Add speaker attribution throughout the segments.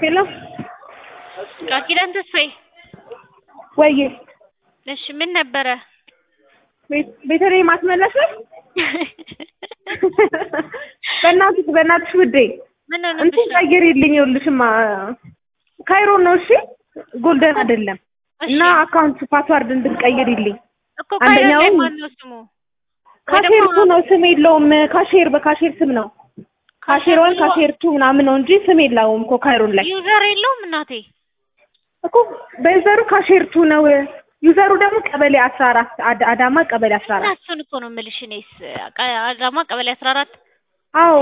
Speaker 1: ሄሎ
Speaker 2: ቃል ኪዳን ተስፋዬ
Speaker 1: ወዬ
Speaker 2: እሺ ምን ነበረ?
Speaker 1: ቤት- ቤተልሔም አስመላሽ ነሽ? በእናትሽ በእናትሽ ውዴ
Speaker 2: ምን
Speaker 1: እንትን
Speaker 2: ሆነብሽ ነው?
Speaker 1: ቀይሪልኝ። ይኸውልሽማ ካይሮ ነው እሺ፣ ጎልደን አይደለም
Speaker 2: እሺ
Speaker 1: እና አካውንት ፓስዋርድ እንድትቀይሪልኝ።
Speaker 2: እኮ ካይሮ ላይ
Speaker 1: አንደኛውን-
Speaker 2: ማን ነው ስሙ?
Speaker 1: ካሼር ቱ ነው ስም የለውም። ካሼር በካሼር ስም ነው። ካሼር ዋን ካሼር ቱ ምናምን ነው እንጂ ስም የለውም እኮ ካይሮን ላይ
Speaker 2: ዩዘር የለውም እናቴ።
Speaker 1: እኮ በዩዘሩ ካሼር ቱ ነው። ዩዘሩ ደግሞ ቀበሌ አስራ አራት አዳማ ቀበሌ አስራ
Speaker 2: እና
Speaker 1: አራት
Speaker 2: እሱን እኮ ነው የምልሽ እኔስ ቃ- አዳማ ቀበሌ አስራ አራት
Speaker 1: አዎ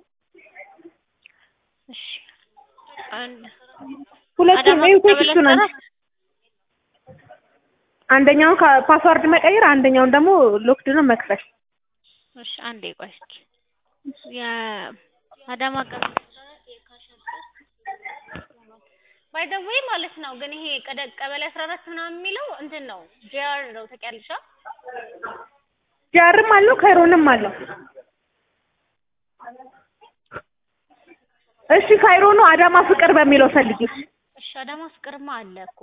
Speaker 2: እሺ አንድ
Speaker 1: ሁለቱም
Speaker 2: አዳማ
Speaker 1: ይኸው
Speaker 2: ቀበሌ
Speaker 1: ቴክስቱ ነው።
Speaker 2: አስራ አራት
Speaker 1: አንደኛውን ካ- ፓስዋርድ መቀየር፣ አንደኛውን ደግሞ ሎክድ ነው መክፈት።
Speaker 2: እሺ አንዴ ቆይ እስኪ የአዳማ ቀበሌ ባይ ዘ ዌይ ማለት ነው። ግን ይሄ ቀደ- ቀበሌ አስራ አራት ምናምን የሚለው እንትን ነው ጂአር ነው ታውቂያለሽ? አ?
Speaker 1: ጃርም አለው ካይሮንም አለው። እሺ ካይሮ ነው አዳማ ፍቅር በሚለው ፈልጊሽ።
Speaker 2: እሺ አዳማ ፍቅርማ አለ እኮ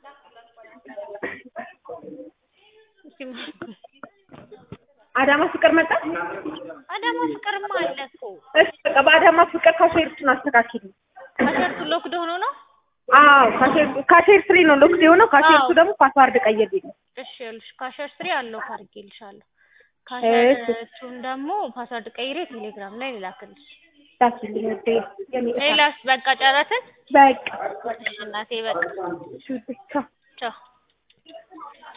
Speaker 2: እስኪ ማ-
Speaker 1: አዳማ ፍቅር መጣ።
Speaker 2: አዳማ ፍቅርማ አለ እኮ
Speaker 1: እሺ በቃ በአዳማ ፍቅር ካሼርቱን አስተካክሊ።
Speaker 2: ከሰርቱ ሎክድ ሆኖ ነው።
Speaker 1: አዎ ካሼር ካሼር ስሪ ነው ሎክድ የሆነው። ካሼርቱ
Speaker 2: አዎ።
Speaker 1: ደግሞ ፓስዋርድ ቀይርልኝ።
Speaker 2: እሺ ይኸውልሽ ካሸር ስሪ አለው ካርጌልሻለሁ።
Speaker 1: እሺ።
Speaker 2: ካሸርቱን ደግሞ ፓስወርድ ቀይሬ ቴሌግራም ላይ ልላክልሽ።
Speaker 1: ዳስልኝ ወዴ የሚጠፋ
Speaker 2: ሌላስ በቃ ጨረስን?
Speaker 1: በቃ
Speaker 2: እሺ እናቴ በቃ
Speaker 1: እሺ ውዴ ቻው።
Speaker 2: ቻው